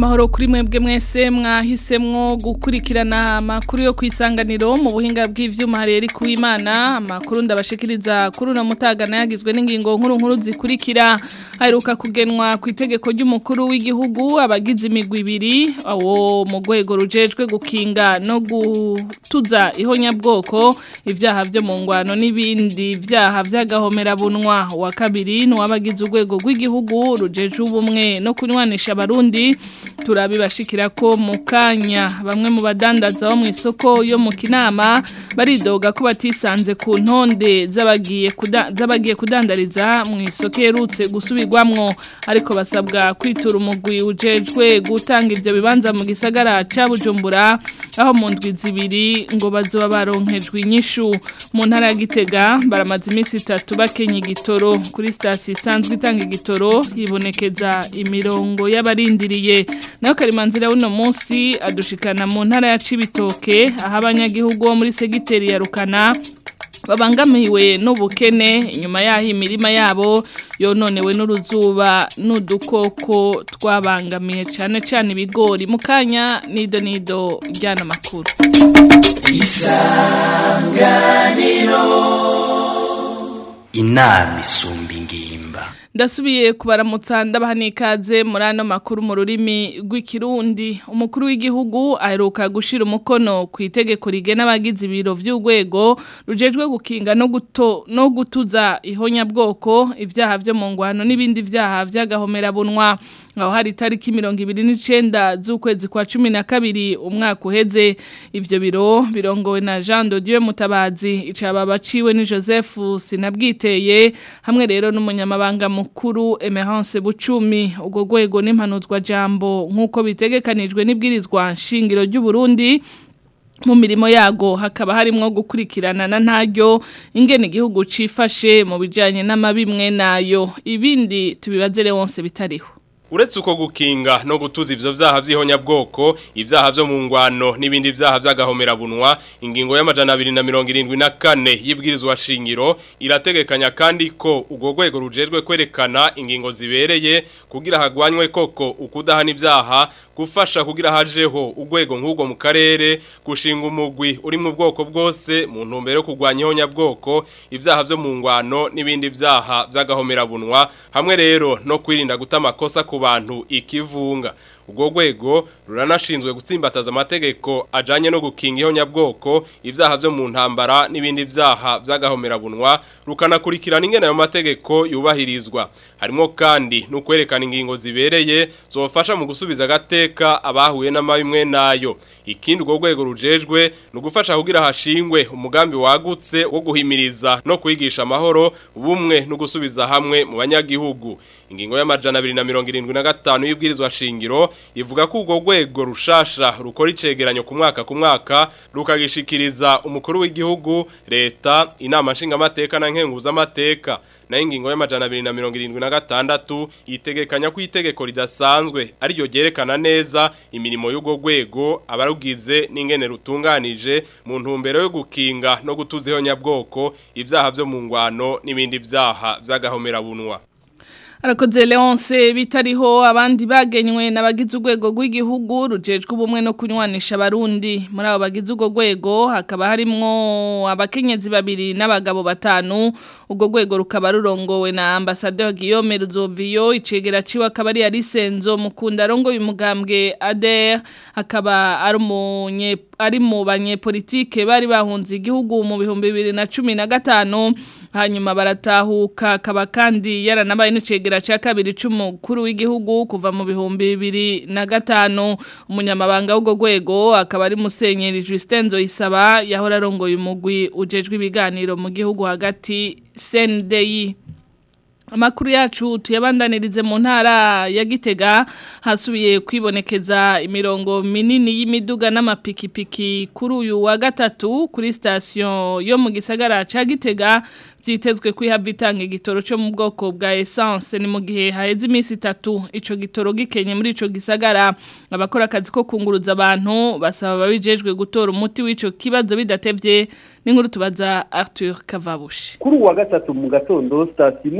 amahoro kuri mwebwe mwese mwahisemwo gukurikirana amakuru yo kwisanganiro mu buhinga bw'ivyuma hareri kuwimana amakuru ndabashikiriza kuri uno mutagana yagizwe n'ingingo nkuru nkuru zikurikira haheruka kugenwa ku itegeko ry'umukuru w'igihugu abagize imigwi ibiri awo mu rwego rujejwe gukinga no gutuza ihonyabwoko ivyaha vyo mu ngwano n'ibindi vyaha vy'agahomerabunwa wa kabiri ni uwabagize urwego rw'igihugu rujejwe ubumwe no kunywanisha abarundi turabibashikira ko mu kanya bamwe mu badandaza bo mu isoko yo mu kinama baridoga ko batisanze ku ntonde z'abagiye kuda, z'abagiye kudandariza mu isoko yerutse gusubirwamwo ariko basabwa kwitura umugwi ujejwe gutanga ivyo bibanza mu gisagara ca Bujumbura aho mu ndwi zibiri ngo bazoba baronkejwe inyishu mu ntara ya Gitega baramaze iminsi itatu bakenya igitoro kuri station isanzwe itanga igitoro yibonekeza imirongo y'abarindiriye nayo karimanzira uno munsi adushikana mu ntara ya Cibitoke aho abanyagihugu bo muri segiteri ya Rukana babangamiwe n'ubukene inyuma yaho imirima yabo yononewe n'uruzuba n'udukoko twabangamiye cyane cyane ibigori mu kanya nido nido ryana makuru isanganiro inama isumba ingimba ndasubiye kubaramutsa ndabaha n'ikaze muri ano makuru mu rurimi rw'ikirundi umukuru w'igihugu aheruka gushyira umukono ku itegeko rigena abagize ibiro by'urwego rujejwe gukinga no guto no gutuza ihonyabwoko ibyaha byo mu ngwano n'ibindi byaha by'agahomerabunwa aho hari itariki mirongo ibiri n'icenda z'ukwezi kwa cumi na kabiri umwaka uheze ivyo biro birongowe na Jean de Dieu Mutabazi icaba baciwe ni Joseph Sinabwiteye hamwe rero n'umunyamabanga mukuru Emerance Bucumi ubwo gwego n'impanuzwa jambo nkuko bitegekanijwe n'ibwirizwa nshingiro ry'u Burundi mu mirimo yago hakaba harimwo gukurikirana na ntaryo ingene igihugu cifashe mu bijanye n'amabimwe nayo ibindi tubibazere wonse bitariho uretse uko gukinga no gutuza ivyo vyaha vy'ihonyabwoko ivyaha vyo mu ngwano n'ibindi vyaha vy'agahomerabunwa ingingo y'amajana 274 y'ibwirizwa shingiro irategekanya kandi ko ubwo rwego rujejwe kwerekana ingingo zibereye kugira hagwanywe koko ukudahana ivyaha gufasha kugira hajeho urwego nk'ubwo mu karere gushinga umugwi uri mu bwoko bwose mu ntumbero yo kurwanya ihonyabwoko ivyaha vyo mu ngwano n'ibindi vyaha vy'agahomerabunwa hamwe rero no kwirinda guta amakosa ku bantu ikivunga ubwo rwego ruranashinzwe gutsimbataza amategeko ajanye no gukinga ihonyabwoko ivyaha vyo mu ntambara n'ibindi vyaha vy'agahomerabunwa rukanakurikirana ingene ayo mategeko yubahirizwa harimo kandi no kwerekana ingingo zibereye zofasha mu gusubiza agateka abahuye n'amabimwe nayo ikindi ubwo rwego rujejwe ni ugufasha kugira hashingwe umugambi wagutse wo guhimiriza no kwigisha amahoro ubumwe no gusubiza hamwe mu banyagihugu ingingo y'amajana 275 y'ibwirizwa shingiro ivuga ko ubwo rwego rushasha rukora icegeranyo ku mwaka ku mwaka rukagishikiriza umukuru w'igihugu leta inama nshingamateka na nkenguzamateka nayo ingingo y'amajana 276 itegekanya ko itegeko ridasanzwe ariryo ryerekana neza imirimo y'ubwo rwego abarugize n'ingene rutunganije mu ntumbero yo gukinga no gutuza ihonyabwoko ivyaha vyo mu ngwano n'ibindi vyaha vy'agahomerabunwa Arakoze Leonce bitariho abandi bagenywe n'abagize urwego rw'igihugu rujejwe ubumwe no kunywanisha abarundi muri abo bagize urwo rwego hakaba harimwo abakenyezi babiri n'abagabo batanu urwo rwego rukaba rurongowe na ambassadeur Guillaume Ruzoviyo icegera ciwe akaba ari Alisenzo mukunda rongo y'umugambwe ADR akaba ari umunye ari mu banyepolitike bari bahunze igihugu mu bihumbi bibiri na cumi na gatanu hanyuma baratahuka akaba kandi yaranabaye n'icegera cya kabiri cy'umukuru w'igihugu kuva mu bihumbi bibiri na gatanu umunyamabanga w'ubwo rwego akaba ari musenyeri Justin Zoyisaba yahora arongoye umugwi ujejwe ibiganiro mu gihugu hagati CNDI Amakuru yacu tuyabandanirize mu ntara ya Gitega hasubiye kwibonekeza imirongo minini y'imiduga n'amapikipiki kuri uyu wa gatatu kuri station yo mu gisagara ca Gitega byitezwe kwihava itanga igitoro cyo mu bwoko bwa essence ni mu gihe haheze iminsi itatu ico gitoro gikenye muri ico gisagara abakora akazi ko kunguruza abantu basaba babijejwe gutora umuti w'ico kibazo bidatevye n'inkuru tubaza Arthur Kavabushi kuri uwa gatatu mu gatondo sitasiyo imwe kuri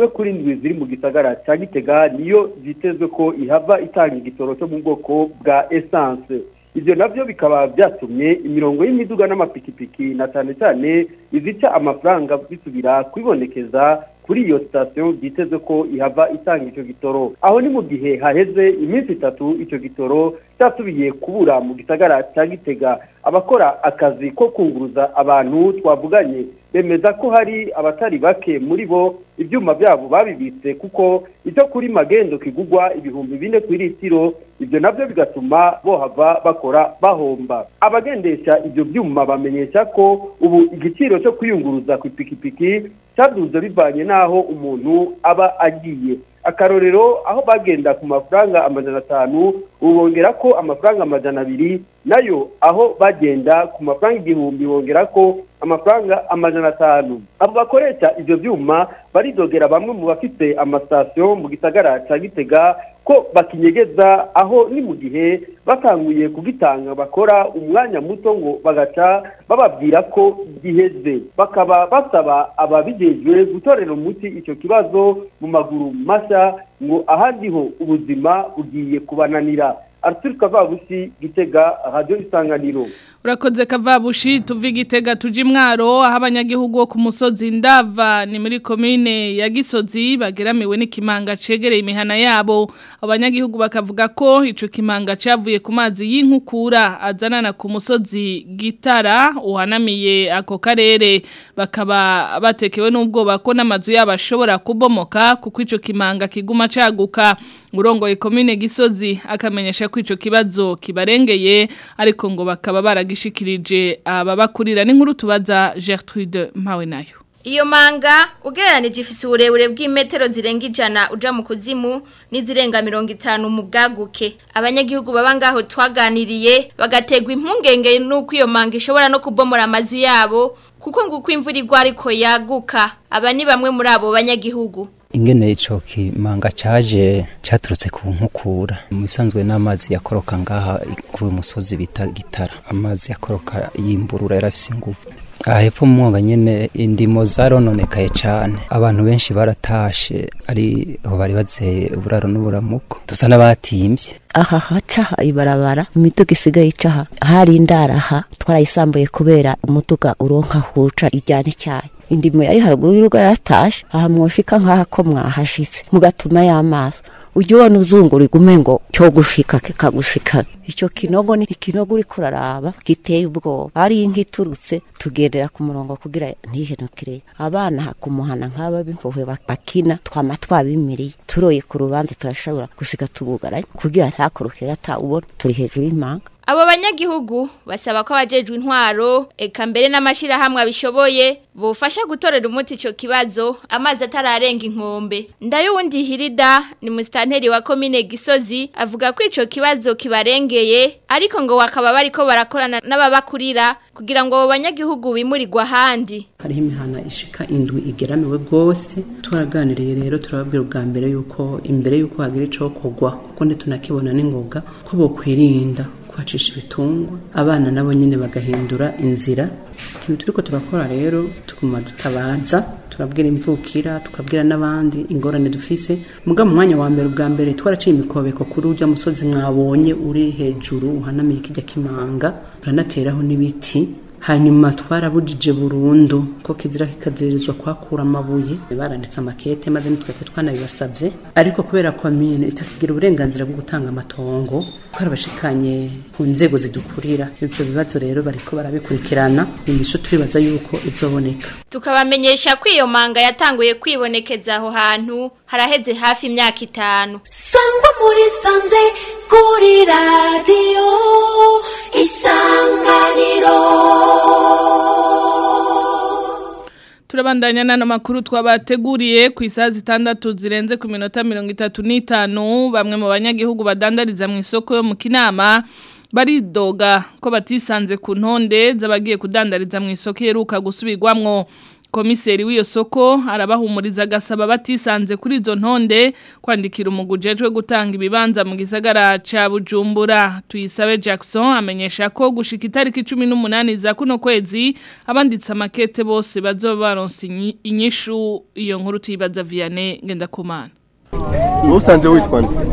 n'indwi ziri mu gisagara cya gitega niyo zitezwe ko ihava itanga igitoro cyo mu bwoko bwa essence ibyo nabyo bikaba byatumye imirongo y'imiduga n'amapikipiki na cyane cyane izica amafaranga bisubira kwibonekeza kuri iyo sitasiyo byiteze ko ihava itanga icyo gitoro aho ni mu gihe haheze iminsi itatu icyo gitoro cyasubiye kubura mu gisagara cya gitega abakora akazi ko kunguruza abantu twavuganye bemeza ko hari abatari bake muri bo ibyuma byabo babibitse kuko icyo kuri magendo kigugwa ibihumbi bine ku litiro ibyo nabyo bigatuma bohava bakora bahomba abagendesha ibyo byuma bamenyesha ko ubu igiciro cyo kwiyunguruza ku ipikipiki cyaduze bivanye n'aho umuntu aba agiye akarorero aho bagenda ku mafaranga amajana atanu ubu bongera ko amafaranga amajana abiri nayo aho bagenda ku mafaranga igihumbi bongera ko amafaranga amajana atanu abo bakoresha ibyo byuma baridogera bamwe mu bafite amasitasiyo mu gisagara cya gitega ko bakinyegeza aho ni mu gihe batanguye kugitanga bakora umwanya muto ngo bagaca bababwira ko giheze bakaba basaba ababijejwe gutorera umuti icyo kibazo mu maguru mashya ngo ahandi ho ubuzima bugiye kubananira Arthur Kavabushi Gitega Radio Isanganiro Urakoze Kavabushi tuvi Gitega tuji mwaro aho abanyagihugu bo ku musozi ndava ni muri commune ya Gisozi bageramiwe n'ikimanga cegereye imihana yabo abanyagihugu bakavuga ko ico kimanga cavuye ku mazi y'inkukura azanana ku musozi Gitara uhanamiye ako karere bakaba batekewe n'ubwoba ko n'amazu yabo ashobora kubomoka kuko ico kimanga kiguma caguka urongoye commune Gisozi akamenyesha ko ico kibazo kibarengeye ariko ngo bakaba baragishikirije ababakurira n'inkuru tubaza Gertrude Mpawe nayo Iyo manga ugereranije ifise uburebure bw'imetero zirenga ijana uja mu kuzimu n'izirenga mirongo itanu mu bwaguke abanyagihugu baba ngaho twaganiriye bagategwa impungenge n'uko iyo manga ishobora no kubomora amazu yabo kuko nguko imvura igwa ariko yaguka aba ni bamwe muri abo banyagihugu ingene ico kimanga caje caturutse ku nkukura mu bisanzwe n'amazi yakoroka ngaha kuri uyu musozi bita gitara amazi yakoroka yimburura yarafise ingufu aha hepfo mu mwonga nyene indimo zarononekaye cane abantu benshi baratashe ari aho bari bazeye uburaro n'uburamuko dusa n'abatimvye aha haca ibarabara imiduga isigaye icaha hari indaraha twarayisambuye kubera umuduga uronka huca ijyana icyayi indimo yari haruguru y'urugo yaratashe aha mwoshika nk'aha ko mwahashitse mugatuma y'amaso ujya ubona uzungura igume ngo cyo gushika kikagushika icyo kinogo ni ikinogo uri kuraraba giteye ubwoba ari inka iturutse tugendera ku murongo kugira ntihenukire abana kumuhana nk'aba b'impuhwe bakina twama twabimiriye turoye ku rubanza turashobora gusiga tubugara kugira ntakoroke gatawubona turi hejuru y'imanga Abo banyagihugu basaba ko abajejwe intwaro eka mbere n'amashirahamwe abishoboye bufasha gutorera umuti ico kibazo amazi atararenga inkombe ndayo wundi hirida ni mustanteri wa commune Gisozi avuga ko ico kibazo kibarengeye ariko ngo wakaba bariko barakorana n'ababakurira kugira ngo abo banyagihugu bimurirwa ahandi hariho imihana ishika indwi igeramiwe rwose turaganiriye rero turababwira ubwa mbere yuko imbere yuko hagira ico kogwa kuko ntitunakibona n'ingoga ko bokwirinda kuhacisha ibitungwa abana nabo nyine bagahindura inzira ikintu turiko turakora rero tuguma dutabaza turabwira imvukira tukabwira n'abandi ingorane dufise muga mu mwanya wa mbere ubwa mbere twaraciye imikobeko kuri urya musozi mwabonye uri hejuru uhanamiye kijya kimanga turanateraho n'ibiti hanyuma twarabujije burundu ko kizira kikazirizwa kwakura amabuye baranditse amakete maze nitweke twanabibasabye ariko kubera ko amine itakigira uburenganzira bwo gutanga amatongo twarabashikanye ku nzego zidukurira ibyo bibazo rero bariko barabikurikirana imisho turibaza yuko izoboneka tukabamenyesha ko iyo manga yatanguye kwibonekeza aho hantu haraheze hafi imyaka itanu sangwa muri sanze kuri radiyo isanganiro Turabandanya nano makuru twabateguriye ku isaha zitandatu zirenze ku minota mirongo itatu n'itanu bamwe mu banyagihugu badandariza mu isoko yo mu kinama baridoga ko batisanze ku ntonde z'abagiye kudandariza mu isoko iheruka gusubirwamwo komiseri w'iyo soko arabahumuriza agasaba batisanze kuri izo ntonde kwandikira umugujejwe gutanga ibibanza mu gisagara ca Bujumbura tuyisabe Jackson amenyesha ko gushika itariki 18 za kuno kwezi abanditse amakete bose bazoba baronse inyishu iyo nkuru tuyibaza Vianney ngenda kumana usanze witwa nde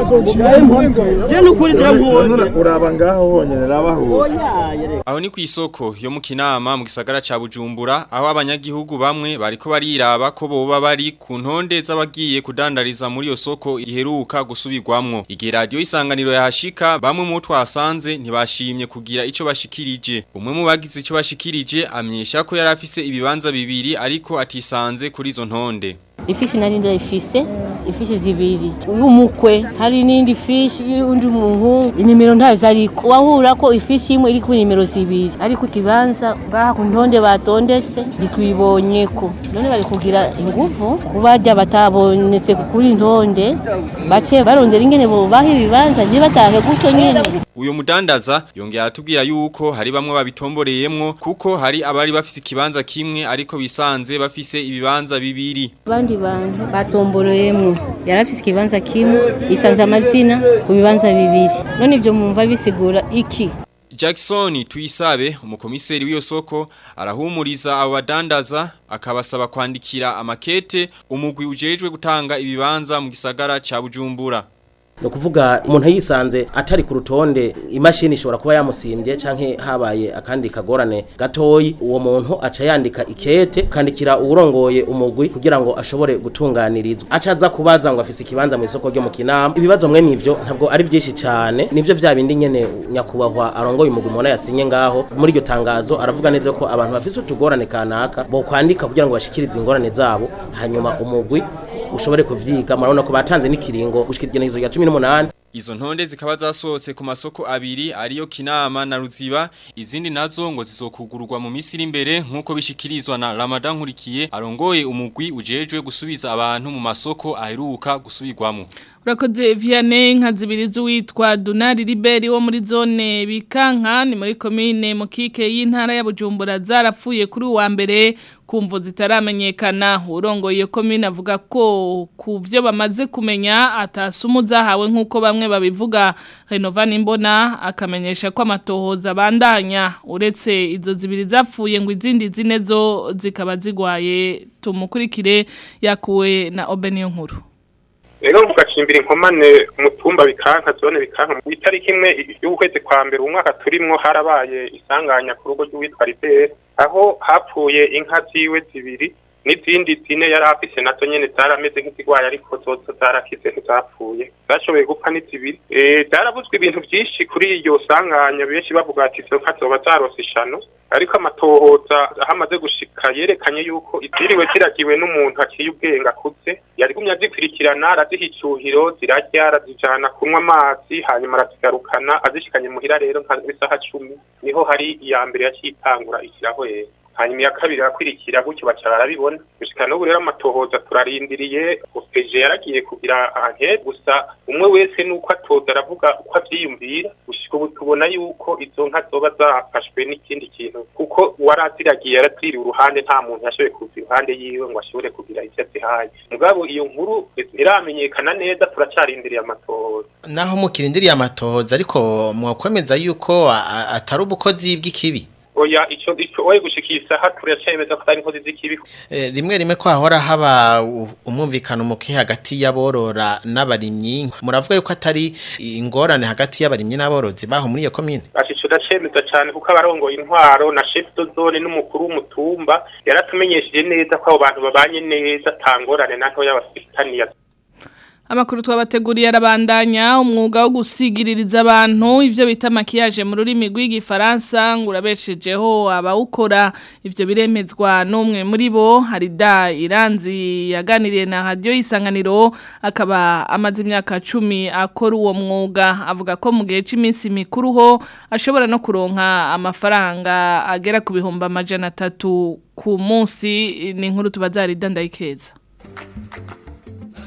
uraba ngaho honyine raba hose aho ni ku isoko yo mu kinama mu gisagara ca Bujumbura aho abanyagihugu bamwe bariko bariraba ko boba bari ku ntonde z'abagiye kudandariza muri iyo soko iheruka gusubirwamwo igihe radio isanganiro yahashika bamwe mu twasanze ntibashimye kugira ico bashikirije umwe mu bagize ico bashikirije amyesha ko yari afise ibibanza bibiri ariko atisanze kuri izo ntonde ifishi nari ndayifise ifishi zibiri y'umukwe hari n'indi fishi y'undi muhungu inimero ntazo ariko wahura ko ifishi imwe iri ku nimero zibiri ariko ikibanza ngaha ku ntonde batondetse ntitwibonye ko none bari kugira inguvu kubajya batabonetse kuri ntonde bace barondera ingene bobaha ibibanza ntibatahe gutyo nyene uyo mudandaza yongera atubwira yuko hari bamwe babitomboreyemwo kuko hari abari bafise ikibanza kimwe ariko bisanze bafise ibibanza bibiri abandi bantu batomboreyemwo yari afise ikibanza kimwe isanze amazina ku bibanza bibiri none ivyo mumva bisigura iki Jackson tuyisabe umukomiseri w'iyo soko arahumuriza abo badandaza akabasaba kwandikira amakete umugwi ujejwe gutanga ibibanza mu gisagara ca Bujumbura no kuvuga umuntu yisanze atari ku rutonde imashini ishobora kuba yamusimbye canke habaye akandi kagorane gatoyi uwo muntu aca yandika ikete kandikira uwurongoye umugwi kugira ngo ashobore gutunganirizwa acaza kubaza ngo afise ikibanza mu isoko ryo mu kinama ibibazo mwe nivyo ntabwo ari byinshi cyane nivyo vya bindi nyene nyakubahwa arongoye umugwi mubona yasinye ngaho muri iryo tangazo aravuga neza ko abantu bafise utugorane kanaka bo kwandika kugira ngo bashikirize ingorane zabo hanyuma umugwi ushobore kuvyiga murabona ko batanze n'ikiringo gushika igenekerezo rya 18 Izo ntonde zikaba zasohotse ku masoko abiri ariyo Kinama na Ruziba izindi nazo ngo zizokugururwa mu misiri imbere nkuko bishikirizwa na Ramadan Nkurikiye arongoye umugwi ujejwe gusubiza abantu mu masoko aheruka gusubirwamo Urakoze Vianney nkazibiriza witwa Dunari Liberi wo muri zone Bikanka ni muri commune Mukike y'intara ya Bujumbura zarapfuye kuri uwa mbere kumvo zitaramenyekana urongo iyo commune avuga ko ku byo bamaze kumenya atasumu zahawe nkuko bamwe babivuga Renovani Mbona akamenyesha ko amatohoza bandanya uretse izo zibiri zapfuye ngo izindi zine zo zikaba zigwaye tumukurikire yakuwe na Obeniyo nkuru rero mugacimbira inkomane mutumba bikanka zone bikanka mu itariki imwe y'ukwezi kwa mbere umwaka turimwo harabaye isanganya ku rugo rw'uwitwa Libere aho hapfuye inka ziwe zibiri n'izindi zine yari afise nazo nyene zarameze nk'izigwaye ariko zozo zarakize ntizapfuye zashoboye gupfa n'izibiri zaravuzwe ibintu vyinshi kuri iryo sanganya benshi bavuga ati izo nka zoba zarose ishano ariko amatohoza ahamaze gushika yerekanye yuko iziriwe ziragiwe n'umuntu aciye ubwenge akuze yarigumye azikurikirana araziha icuhiro zirarya arazijana kunywa amazi hanyuma arazigarukana azishikanye muhira rero nka isaha cumi niho hari iya mbere yaciye itangura ikirahwera hanyuma iya kabiri arakwirikira gutyo baca barabibona gushika n'ubu rero amatohoza turarindiriye opeje yaragiye kugira anke gusa umwe wese nuko atoza aravuga uko avyiyumvira gushika ubu tubona yuko izo nka zoba zafashwe n'ikindi kintu kuko uwaraziragiye yaraziriwe uruhande nta muntu yashoboye kuza iruhande yiwe ngo ashobore kugira ivyo azihaye mugabo iyo nkuru ntiramenyekana neza turacarindiriye amatohoza naho mukirindiriye amatohoza ariko mwakwemeza yuko atari ubukozi bw'ikibi oya ico ico oye gushikisa haturacemeza ko ari inkozi z'ikibi eh, rimwe rimwe ko hahora haba umwumvikano muke hagati y'aborora n'abarimyi muravuga yuko atari ingorane hagati y'abarimyi n'aborozi baho muri iyo commune ashico dacemeza cyane kuko abarongoye intwaro na chef de zone n'umukuru w'umutumba yaratumenyesheje neza ko abo bantu babanye neza tangorane naho y'abafitaniya Amakuru twabateguriye arabandanya umwuga wo gusigiririza abantu ivyo bita makiyaje mu rurimi rw'igifaransa ngo urabeshejeho abawukora ivyo biremezwa n'umwe muri bo Harida Iranzi yaganiriye na radio isanganiro akaba amaze imyaka 10 akora uwo mwuga avuga ko mu gihe cy'iminsi mikuru ho ashobora no kuronka amafaranga agera ku bihumbi amajana atatu ku munsi ni inkuru tubaza Harida ndayikeza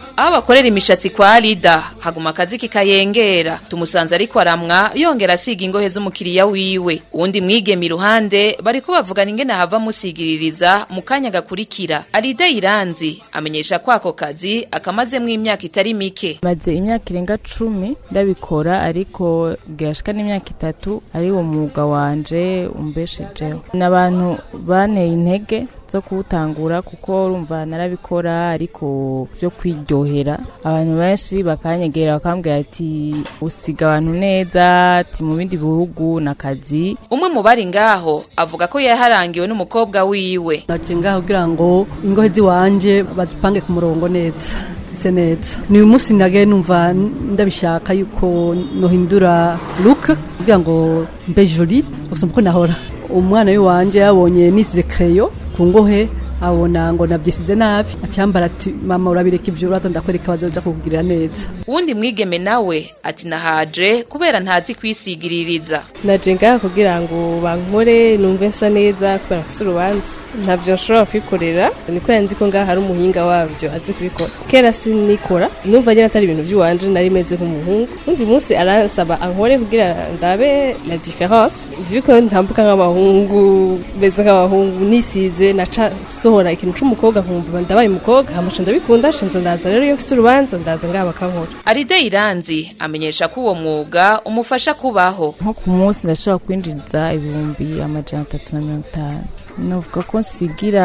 aho bakorera imishatsi kwa Lida haguma akazi kikayengera tumusanze ariko aramwa yongera asiga ingohe z'umukiriya wiwe uwundi mwigeme iruhande bariko bavugana ingene hava musigiririza mu kanya gakurikira Alida Iranzi amenyesha ko ako kazi akamazemwo imyaka itari mike maze imyaka irenga cumi ndabikora ariko gashika n'imyaka itatu ari wo mwuga wanje umbeshejeho n'abantu banteye intege zo kuwutangura kuko urumva narabikora ariko byo kwiryohera abantu benshi bakanyegera bakambwira ati usiga abantu neza ati mu bindi bihugu n'akazi umwe mu bari ngaho avuga ko yaharangiwe n'umukobwa wiwe naje ngaho kugira ngo ingohe ziwanje bazipange ku murongo neza zise neza ni uyu munsi nage numva ndabishaka yuko nohindura look kugira ngo mbe jolie usumva uko nahora umwana w'iwanje yabonye nisize creyo ku ngohe abona ngo nabyisize nabi acyambara ati mama urabireka ibyo uraza ndakwereka bazoja kukugirira neza uwundi mwigeme nawe ati nahaje kubera ntazi kwisigiririza naje ngaha kugira ngo bankore numve nsa neza kubera mfise urubanza ntabyo nshobora kwikorera niko nzi ko ngaha hari umuhinga wabyo azi kubikora kera sinikora numva nyine atari ibintu by'iwanje nari meze nk'umuhungu undi munsi aransaba ankore kugira ndabe la difference vyuko ntambuka nk'abahungu meze nk'abahungu nisize naca sohora ikintu c'umukobwa nkumva ndabaye umukobwa hamaca ndabikunda shenza ndaza rero iyo mfise urubanza ndaza ngaha bakankora Aride Iranzi amenyesha ko uwo mwuga umufasha kubaho nko ku munsi ndashobora kwinjiriza ibihumbi amajana atatu na mirongo itanu novuga ko nsigira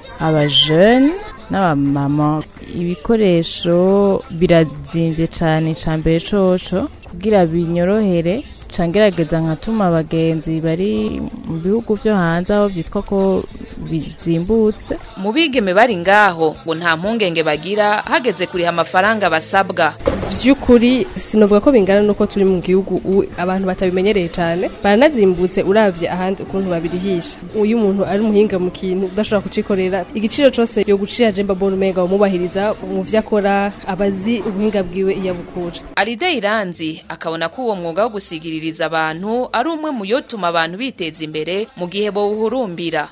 abajene n'abamama ibikoresho birazimbye cyane icya mbere coco kugira binyorohere cangerageza nkatuma abagenzi bari mu bihugu vyo hanze aho vyitwa ko bizimbutse mu bigeme bari ngaho ngo nta mpungenge bagira hageze kuriha amafaranga basabwa vy'ukuri sinovuga ko bingana nuko turi mu gihugu ubu abantu batabimenyereye cyane baranazimbutse uravye ahandi ukuntu babirihisha uyu umuntu ari umuhinga mu kintu udashobora kucikorera igiciro cose yo gucira jemba bon umenga umubahiriza mu vyo akora abazi ubuhinga bwiwe iyo abukura Alide Iranzi akabona ko uwo mwuga wo gusigiririza abantu ari umwe mu yotuma abantu biteza imbere mu gihe bawuhurumbira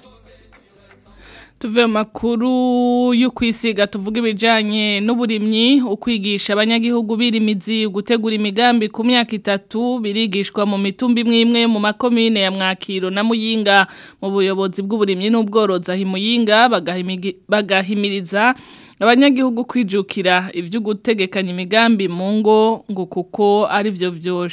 tuve mu makuru yo kwisiga tuvuga ibijyanye n'uburimyi ukwigisha abanyagihugu birimizi gutegura imigambi ku myaka itatu birigishwa mu mitumba imwe imwe mu makomine ya mwakiro na muyinga mu buyobozi bw'uburimyi n'ubworozi aho imuyinga bagahimiriza abanyagihugu kwijukira ibyo gutegekanya imigambi mu ngo ngo kuko ari byo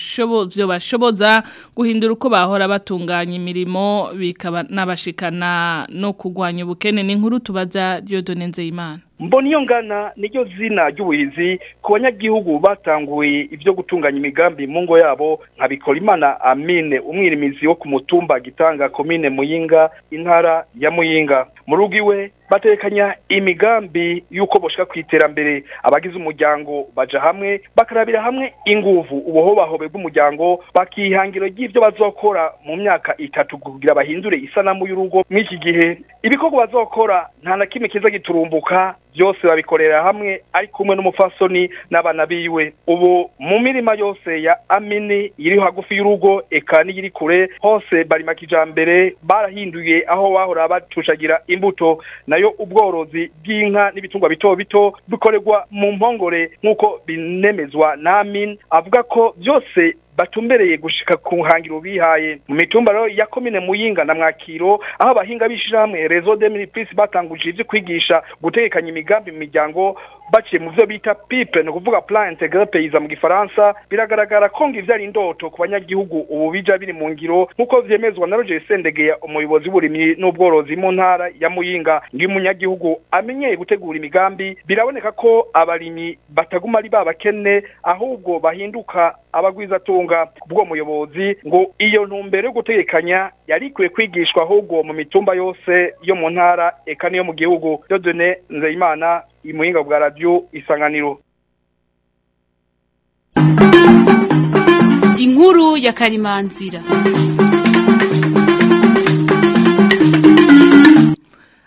byo bashoboza guhindura uko bahora batunganya imirimo bikaba n'abashikana no kurwanya ubukene n'inkuru tubaza Dieudonne Nzeyimana mbona iyo ngana niryo zina ry'ubuhizi ku banyagihugu batanguye ibyo gutunganya imigambi mu ngo yabo nka Bikorimana Amine umwirimizi wo ku mutumba gitanga komine Muyinga intara ya Muyinga mu rugo iwe batekanya imigambi y'uko boshaka ku iterambere abagize umuryango baja hamwe bakarabira hamwe inguvu ubuhobahobe bw'umuryango bakihangiro ry'ibyo bazokora mu myaka itatu kugira bahindure isanamu y'urugo mw'iki gihe ibikorwa bazokora nta na kimwe kiza giturumbuka byose babikorera hamwe ari kumwe n'umufasoni n'abana biwe ubu mu mirima yose ya amini iri hagufi y'urugo eka n'iri kure hose barima kijambere barahinduye aho bahora bacushagira imbuto nayo ubworozi bw'inka n'ibitungwa bito bito bikorerwa mu mpongore nk'uko binemezwa na amin avuga ko byose batumbereye gushika ku hangiro bihaye mu mitumba rero ya komine muyinga na mwakiro aho abahinga bishira hamwe rezo de mille batanguje ivyo kwigisha gutegekanya imigambi mu miryango baciye mu byo bita pipe ni ukuvuga plan integral paysan mu gifaransa biragaragara ko ngo ivyari indoto ku banyagihugu ubu bija biri mu ngiro nk'uko vyemezwa na Roger Sendegeya umuyobozi w'uburimyi n'ubworozi mu ntara ya Muyinga ngi umunyagihugu amenyeye gutegura imigambi biraboneka ko abarimyi bataguma ari babakene ahubwo bahinduka abagwiza tunga bwo muyobozi ngo iyo ntumbero yo gutegekanya yari ikwiye kwigishwa ahubwo mu mitumba yose yo mu ntara eka niyo mu gihugu Dieudonne Nzeyimana imuhinga bwa radio isanganiro inkuru ya karimanzira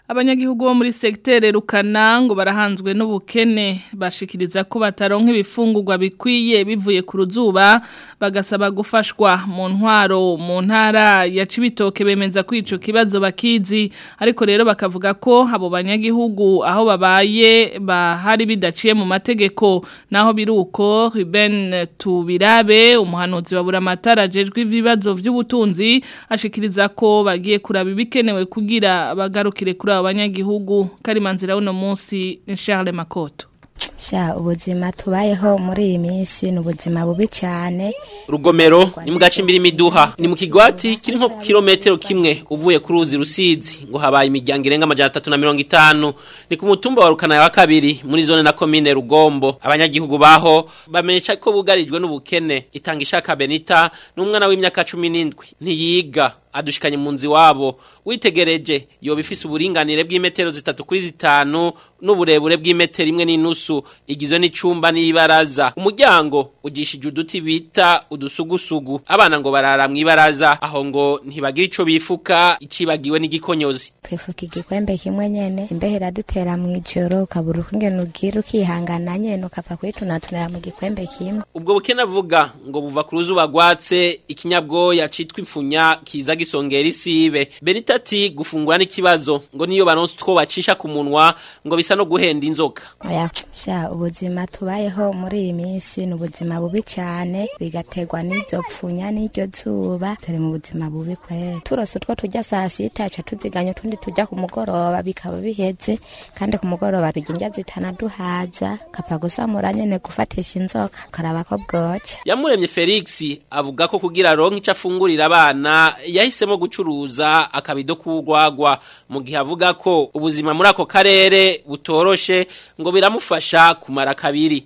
Abanyagihugu bo muri sektere rukana ngo barahanzwe n'ubukene bashikiriza ko bataronka ibifungurwa bikwiye bivuye ku ruzuba bagasaba gufashwa mu ntwaro mu ntara ya Cibitoke bemeza ko ico kibazo bakizi ariko rero bakavuga ko abo banyagihugu aho babaye bahari bidaciye mu mategeko naho biruko Ruben Tubirabe umuhanuzi wa buramatara jejwe ibibazo by'ubutunzi ashikiriza ko bagiye kuraba ibikenewe kugira bagarukire kuri abo banyagihugu karimanzira uno munsi ni Charles Makoto sha ubuzima tubayeho muri iyi minsi ni ubuzima bubi cyane rugomero ni mu gace imbere imiduha ni mu kigwati kiri nko ku kilometero kimwe uvuye ku ruzi rusizi ngo habaye imiryango irenga amajana atatu na mirongo itanu ni ku mutumba wa rukana wa kabiri muri zone na komine rugombo abanyagihugu baho bamenyesha ko bugarijwe n'ubukene itanga ishaka benita n'umwana w'imyaka cumi n'indwi ntiyiga adushikanye mu nzi wabo witegereje yoba ifise uburinganire bw'imetero zitatu kuri zitanu n'uburebure bw'imetero imwe n'inusu igizwe n'icumba n'ibaraza umuryango ugishije uduti bita udusugusugu abana ngo barara mu ibaraza aho ngo ntibagira ico bifuka icibagiwe n'igikonyozi twifuka igikwembe kimwe nyene imbeho iradutera mu ijoro ukabura ukungene ugira ukihangana nyene ukapfa kwitunatunira mu gikwembe kimwe ubwo bukene avuga ngo buva ku ruzuba rwatse ikinyabwoya citwa impfunya kiza gisongera isibe benita ati gufungura n'ikibazo ngo niyo baronse utwo bacisha ku munwa ngo bisa no guhenda inzoka oya sha ubuzima tubayeho muri iyi minsi ni ubuzima bubi cyane bigaterwa n'izo pfunya n'iryo zuba turi mu buzima bubi kwera turose utwo tujya saa sita ca tuziganya utundi tujya ku mugoroba bikaba biheze kandi ku mugoroba turya indya zitanaduhaza kapfa gusamura nyene gufatisha inzoka ukaraba ko bwoca yamuremye felix avuga ko kugira aronke ico afungurira abana yahisemo gucuruza akabido k'urwagwa mu gihe avuga ko ubuzima muri ako karere butoroshe ngo biramufasha kumara kabiri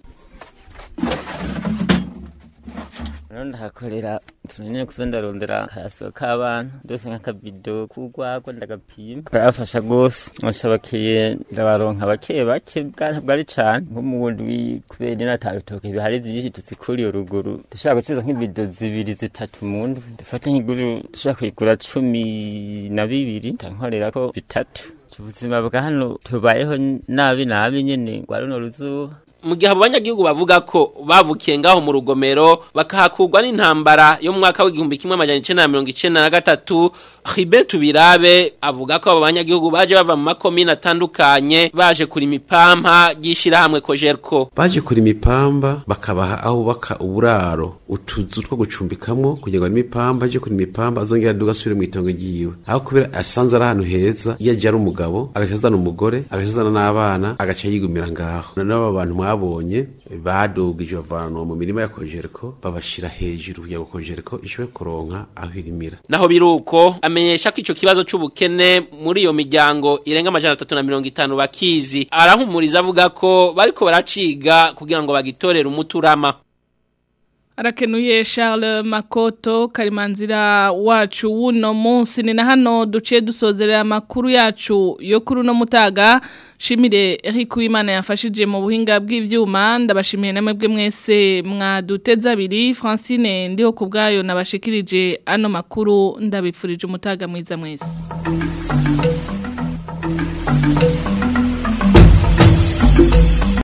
rero ndahakorera tunanyine kuzo ndarondera akayaso k'abana ndose nk'akabido k'urwagwa ndagapima karafasha rwose nashabakiye ndabaronka bake bake bwari cane nko mu bundi kubera ino atabitoke bihari vyinshi tuzikuriye ruguru dushobora gucuruza nk'ibido zibiri zitatu mu ndwi ndafata nk'iguru dushobora kuyigura cumi na bibiri ndankorerako bitatu ubuzima bwa hano tubayeho nabi nabi nyene rwa runo ruzuba mu gihe abo banyagihugu bavuga ko bavukiye ngaho mu rugomero bakahakurwa n'intambara yo mu mwaka w'igihumbi kimwe amajana icenda na mirongo icenda na gatatu Ribe Tubirabe avuga ko abo banyagihugu baje bava mu makomine atandukanye baje kurima ipampa ry'ishirahamwe Kojerko baje kurima ipamba bakabaha aho baka uburaro utuzu two gucumbikamwo kugira ngo arime ipamba aje kurima ipamba azongera aduga asubire mu itongo ryiwe aho kubera asanze ari ahantu heza iyo aje ari umugabo agaca azana umugore agaca azana n'abana agaca yigumira ngaho n'abo bantu mwabonye badugije bavanwa mu mirima ya Kojerko babashira hejuru kugira ngo Kojerko ishobore kuronka aho irimira naho biruko amenyesha ko ico kibazo c'ubukene muri iyo miryango irenga amajana atatu na mirongo itanu bakizi arahumuriza avuga ko bariko baraciga kugira ngo bagitorere umuturama Arakenuye Charles Makoto karimanzira wacu wuno munsi ni na hano duciye dusozerera amakuru yacu yo kuri uno mutaga shimire Eric Uwimana yafashije mu buhinga bw'ivyuma ndabashimiye namwe bwe mwese mwaduteza abiri Francine ndiho kubgayo nabashikirije ano makuru ndabipfurije umutaga mwiza mwese